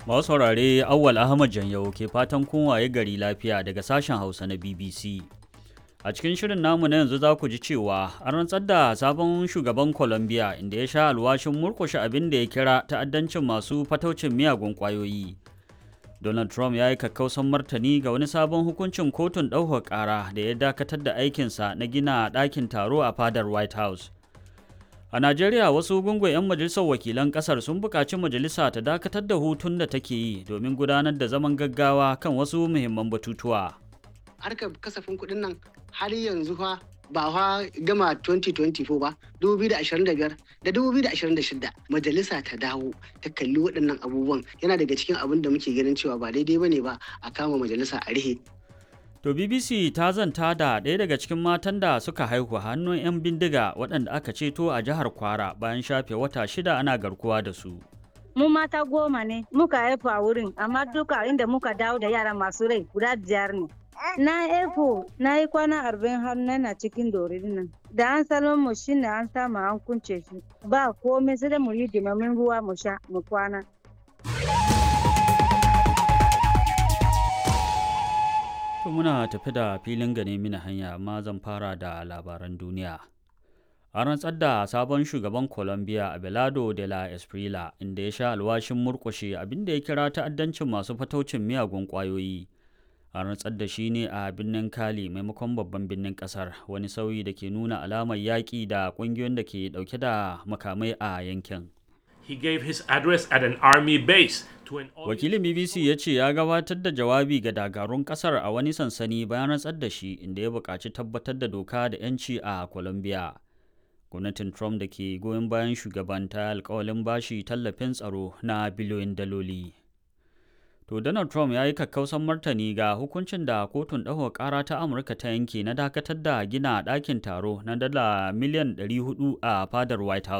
Masu saurare Awwal Ahmad Janyau ke fatan kun waye gari lafiya daga sashen Hausa na BBC. A cikin shirin namu na yanzu za ku ji cewa an rantsar da sabon shugaban Colombia inda ya sha alwashin murkushe abin da ya kira ta'addancin masu fataucin miyagun ƙwayoyi. Donald Trump ya yi kakkausan martani ga wani sabon hukuncin kotun ɗaukar ƙara da ya dakatar da aikinsa na gina ɗakin taro a fadar White House. A Najeriya wasu gungun 'yan majalisar wakilan kasar sun buƙaci majalisa ta dakatar da hutun da take yi domin gudanar da zaman gaggawa kan wasu muhimman batutuwa. Harkar kasafin kuɗin nan har yanzu fa ba fa gama 2024 ba 2025 da 2026 majalisa ta dawo ta kalli waɗannan abubuwan yana daga cikin abin da muke ganin cewa ba daidai bane ba a kama majalisa a rihe To BBC ta zanta da ɗaya daga cikin matan da suka haihu hannun 'yan bindiga waɗanda aka ceto a jihar Kwara bayan shafe wata shida ana garkuwa da su. Mu mata goma ne muka haifu a wurin amma duka inda muka dawo da yara masu rai guda biyar ne. Na haifu na yi kwana arba'in har na cikin dorin nan. Da an salon mu shine an samu an kunce shi ba komai sai da mu yi dimamin ruwa mu sha mu kwana. To muna tafi da filin gane mini hanya amma zan fara da labaran duniya. An rantsar da sabon shugaban Colombia Abelardo de la Esprila inda ya sha alwashin murkushe abinda ya kira ta'addancin masu fataucin miyagun ƙwayoyi. An rantsar da shi ne a birnin Cali maimakon babban birnin ƙasar wani sauyi da ke nuna alamar yaƙi da ƙungiyoyin da ke ɗauke da makamai a yankin. He gave his address at an army base to an Wakilin BBC ya ce ya gabatar da jawabi ga dakarun kasar a wani sansani bayan rantsar da shi inda ya buƙaci tabbatar da doka da 'yanci a Colombia. Gwamnatin Trump da ke goyon bayan shugaban ta alkawalin bashi tallafin tsaro na biliyoyin daloli. To Donald Trump ya yi kakkausan martani ga hukuncin da kotun ɗaukar ƙara ta Amurka ta yanke na dakatar da gina ɗakin taro na dala miliyan 400 a fadar White House.